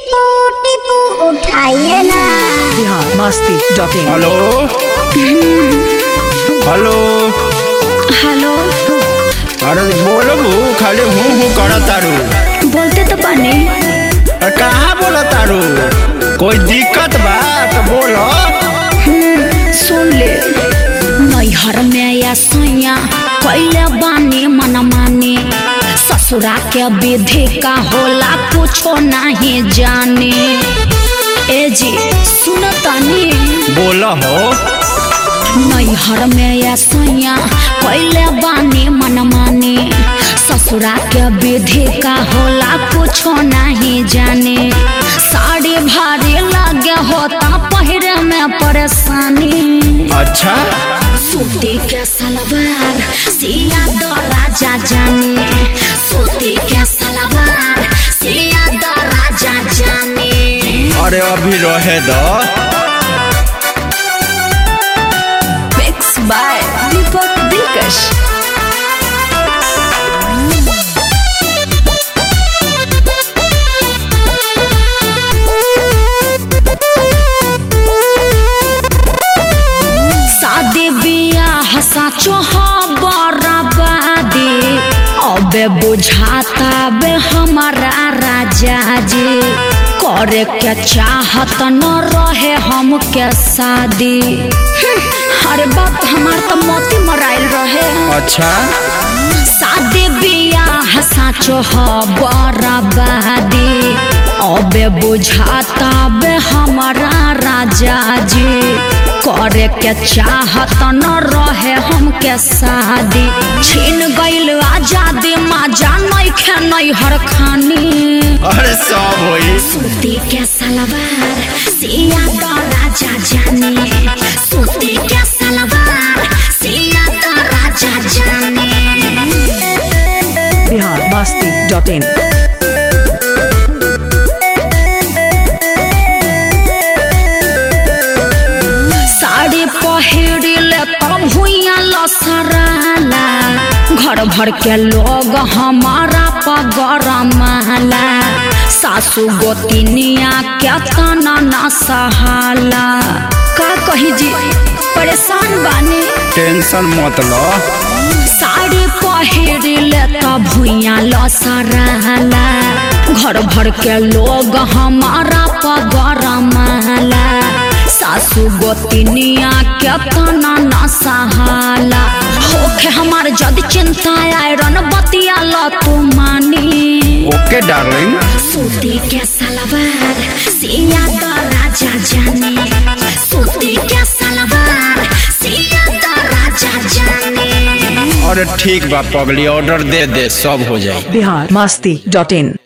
टिपू टिपू उठाइए ना Bihar Masti dot in hello hello hello अरे बोलबू खाली हूँ हूँ कर तारू बोलते तो बने अरे कहाँ बोला तारू कोई दिक्कत बा तो बोलो सुन ले नैहर में या सैया कैले बानी मन माने ससुरा के विधि का होला कुछो नहीं जाने ए जी सुन तनी बोलो हो नैहर में या सैया कैले बानी मन माने ससुरा के विधि का होला कुछो नहीं जाने साड़ी भारी लगे होता पहिरे में परेशानी अच्छा सूती के सलवार सिया दो राजा जाने सूती के सलवार सिया दो राजा जाने अरे अभी रहे दो मिक्स बाय दीपक दिलकश शादी बियाह साचो बराबादी अबे बुझाता बे हमारा राजा जी करे के चाहत न रहे हम के शादी हम्म, अरे बाप हमार तो मोती मराइल रहे अच्छा शादी बियाह साचो ह बराबादी अबे बुझाता बे हमारा राजा जी करे के चाहत न रहे हमके शादी छीन गइल आजादी माजा नइखे नैहर खानी अरे सब होई सूती के सलवार सिया तो राजा जाने सूती के सलवार सिया तो राजा जाने बिहार मस्ती डॉट इन साड़ी पहिरिले तब भुइया लसराला घर भर के लोग हमारा पगरमाला सासू गोतिनिया के तना न सहाला का कही जी परेशान बानी टेंशन मत लो साड़ी पहिरिले तब भुइया लसराला घर भर के लोग हमारा पगरमाला सासू गोतिनिया के तना न सहाला होखे हमार जद चिंता आयरन बतिया ल तू मानी ओके डार्लिंग सूती के सलवार सिया तो राजा जाने सूती के सलवार सिया तो राजा जाने अरे ठीक बा पगली ऑर्डर दे दे सब हो जाए बिहार मस्ती डॉट इन